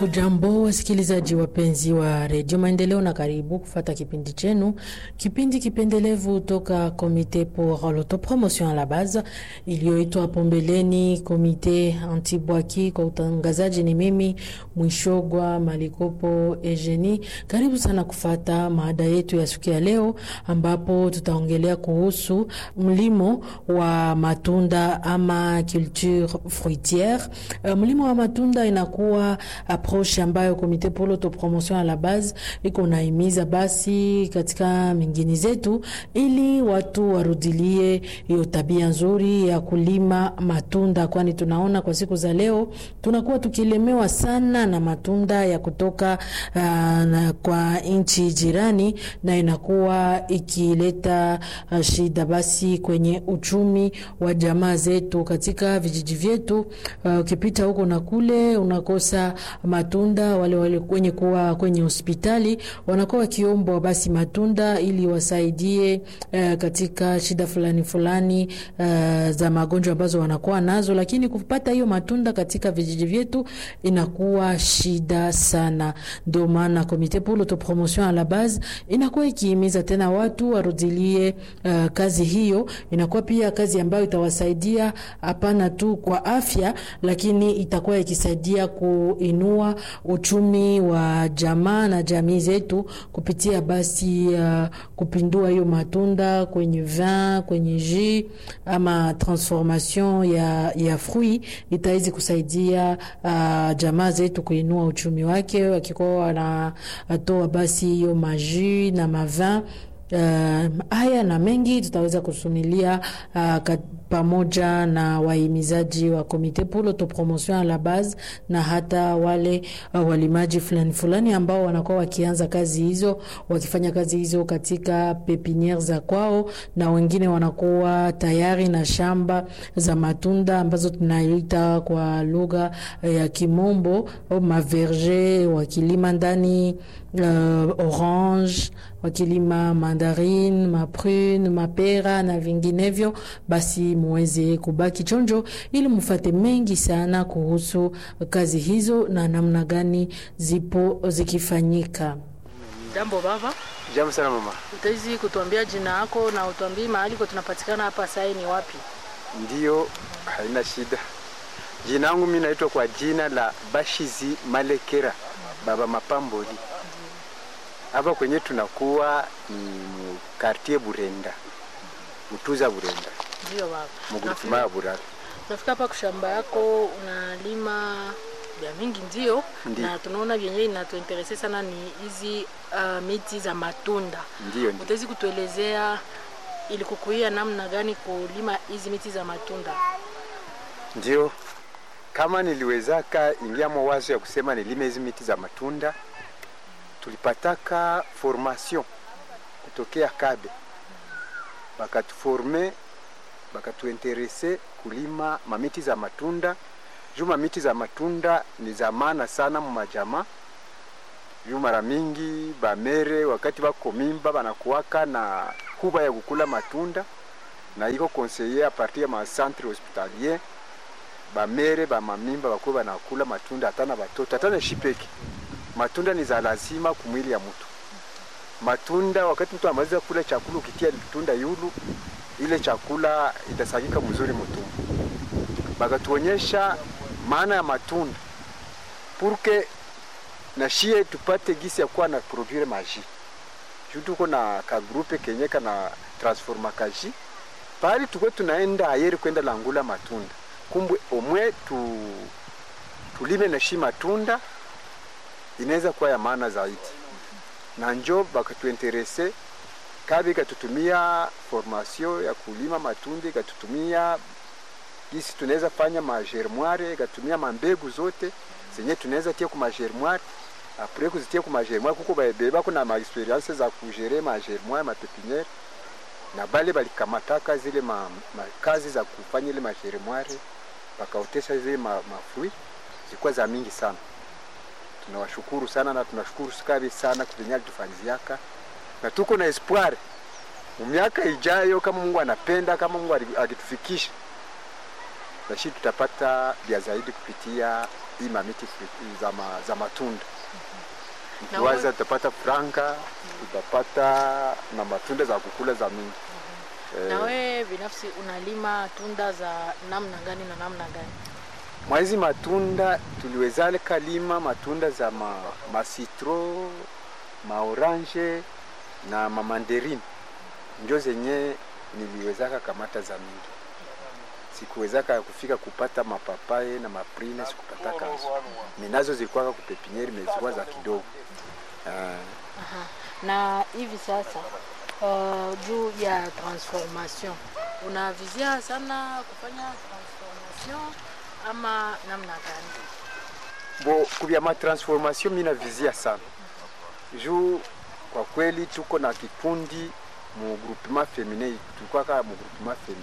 Hujambo wasikilizaji wapenzi wa redio Maendeleo, na karibu kufata kipindi chenu, kipindi kipendelevu toka Komite pour l'autopromotion à la base iliyoitwa hapo mbeleni Komite Antibwaki. Kwa utangazaji ni mimi Mwishogwa Malikopo Eugenie. Karibu sana kufata maada yetu ya siku ya leo, ambapo tutaongelea kuhusu mlimo wa matunda ama culture fruitiere. Uh, mlimo wa matunda inakuwa approche ambayo Komite pour l'autopromotion à la base iko naimiza basi katika mingini zetu, ili watu warudilie hiyo tabia nzuri ya kulima matunda, kwani tunaona kwa siku za leo tunakuwa tukilemewa sana na matunda ya kutoka uh, na kwa nchi jirani, na inakuwa ikileta uh, shida basi kwenye uchumi wa jamaa zetu katika vijiji vyetu. Ukipita uh, huko na kule unakosa matunda. Wale wale kwenye kuwa kwenye hospitali wanakuwa wakiombwa basi matunda ili wasaidie uh, katika shida fulani fulani uh, za magonjwa ambazo wanakuwa nazo, lakini kupata hiyo matunda katika vijiji vyetu inakuwa shida sana. Ndio maana Komite pour l'autopromotion à la base inakuwa ikihimiza tena watu warudilie uh, kazi hiyo. Inakuwa pia kazi ambayo itawasaidia hapana tu kwa afya, lakini itakuwa ikisaidia kuinua uchumi wa jamaa na jamii zetu kupitia basi uh, kupindua hiyo matunda kwenye vin, kwenye jus ama transformation ya, ya fruit itawezi kusaidia uh, jamaa zetu kuinua uchumi wake, wakikuwa wanatoa basi hiyo majus na mavin Uh, haya na mengi tutaweza kusumilia uh, pamoja na wahimizaji wa Komite pour l'autopromotion à la base na hata wale uh, walimaji fulani fulani ambao wanakuwa wakianza kazi hizo wakifanya kazi hizo katika pepiniere za kwao, na wengine wanakuwa tayari na shamba za matunda ambazo tunaita kwa lugha ya Kimombo maverger, wakilima ndani uh, orange wakilima mandarine, maprune, mapera na vinginevyo. Basi muweze kubaki chonjo ili mufate mengi sana kuhusu kazi hizo na namna gani zipo zikifanyika. Jambo baba. Jambo sana mama. Utawezi kutuambia jina yako na utuambie mahali kwa tunapatikana hapa sai ni wapi? Ndiyo, haina shida. Jina langu mimi naitwa kwa jina la Bashizi Malekera Baba Mapamboli. Hapa kwenye tunakuwa ni kartie Burenda, Utuza Burenda, Ndio baba. mugurutuma ya Burara. Nafika hapa kushamba yako unalima vya mingi ndio, Ndiyo. na tunaona vyenyewe inatuinterese sana ni hizi uh, miti za matunda. Ndiyo, ndiyo. Utawezi kutuelezea ilikukuia namna gani kulima hizi miti za matunda? Ndio, kama niliwezaka ingia mawazo ya kusema nilime hizi miti za matunda, tulipataka formation kutokea Kabe, bakatuforme bakatuinterese kulima mamiti za matunda juu mamiti za matunda ni za maana sana mu majamaa juu mara mingi bamere wakati bako mimba banakuwaka na huba ya kukula matunda na iko conseiller a partir ya ma centre hospitalier bamere bamamimba bakuwe banakula matunda hata na batoto hata na shipeki. Matunda ni za lazima kumwili ya mtu. Matunda wakati mtu amaliza kula chakula, ukitia tunda yulu, ile chakula itasagika mzuri mtumbo. Bakatuonyesha maana ya matunda purke na shie tupate gisi ya kuwa na produire maji juu tuko na ka groupe kenye kana transforma kaji pali tuko tunaenda ayeri kwenda langula matunda kumbwe omwe tu, tulime na shi matunda inaweza kuwa ya maana zaidi, na njo bakatuinterese kabi ikatutumia formation ya kulima matunda, ikatutumia gisi tunaweza fanya magermoire, ikatumia mambegu zote zenye tunaweza tia ku magermoire apres kuzitia ku magermoire, kuko bebako na maexperience za kugere magermoire mapepiniere, na bale balikamataka zile ma, ma kazi za kufanya ile magermoire bakaotesha zile ma, mafui zilikuwa za mingi sana. Tunawashukuru sana na tunashukuru Sikabi sana kuvenye alitufanyiziaka, na tuko na espoir mu miaka ijayo, kama Mungu anapenda, kama Mungu akitufikisha na shi tutapata vya zaidi kupitia hii mamiti fru- za, ma, za matunda Na ukiwaza tutapata franka tutapata na matunda za kukula za mingi Na wewe binafsi unalima tunda za namna gani na namna gani? mwa hizi matunda tuliweza kalima matunda za ma, masitro maorange na mamanderini njo zenye niliwezaka kamata za mingi sikuwezaka kufika kupata mapapaye na maprine sikupataka minazo zilikuwaka kupepinieri mezikuwa za kidogo Ah, Aha. Na hivi sasa uh, juu ya transformation unavizia sana kufanya transformation ama namna gani? bo kubya matransformation mina vizia sana juu kwa kweli tuko na kikundi mu groupement feminin tulikwaka mu groupement feminin